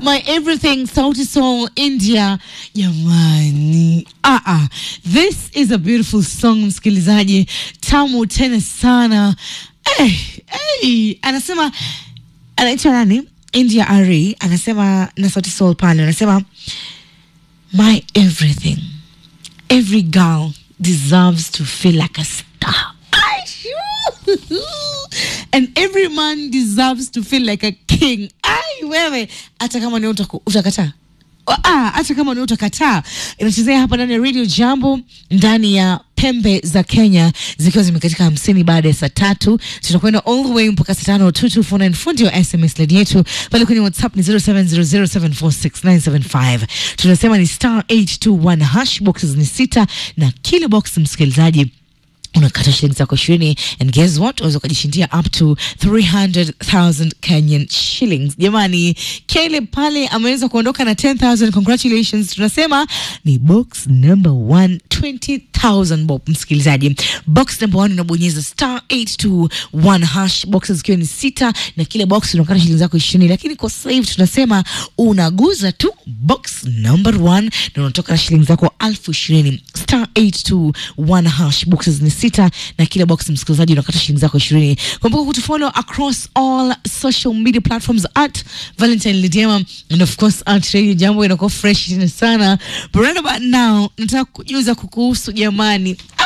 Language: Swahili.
my everything sauti soul india jamani ah, ah. this is a beautiful song msikilizaji tamu tena sana hey, hey. anasema anaitwa nani india ari anasema na sauti soul pale anasema my everything every girl deserves to feel like a star and every man deserves to feel like a king ai wewe hata kama ni utaku- utakataa Ah, hata kama ni utakataa inachezea hapa ndani ya radio jambo ndani ya pembe za kenya zikiwa zimekatika hamsini baada ya saa tatu tutakwenda all the way mpaka saa tano 2249 fundi wa sms ledi yetu pale kwenye whatsapp ni 0700746975 tunasema ni star 821 hash boxes ni sita na kila box msikilizaji unakata shilingi zako ishirini and guess what unaweza ukajishindia up to 300000 kenyan shillings jamani caleb pale ameweza kuondoka na 10000 congratulations tunasema ni box number one 20000 bob msikilizaji box number one unabonyeza star 821 hash boxes zikiwa ni sita na kila box unakata shilingi zako ishirini lakini kwa sasa hivi tunasema unaguza tu box number one na unatoka na shilingi zako alfu ishirini star 821 hash boxes ni sita na kila box msikilizaji unakata shilingi zako ishirini kumbuka kutufollow across all social media platforms at valentine lidiema and of course at radio jambo inakuwa fresh tena sana but right about now nataka kujuza kukuhusu jamani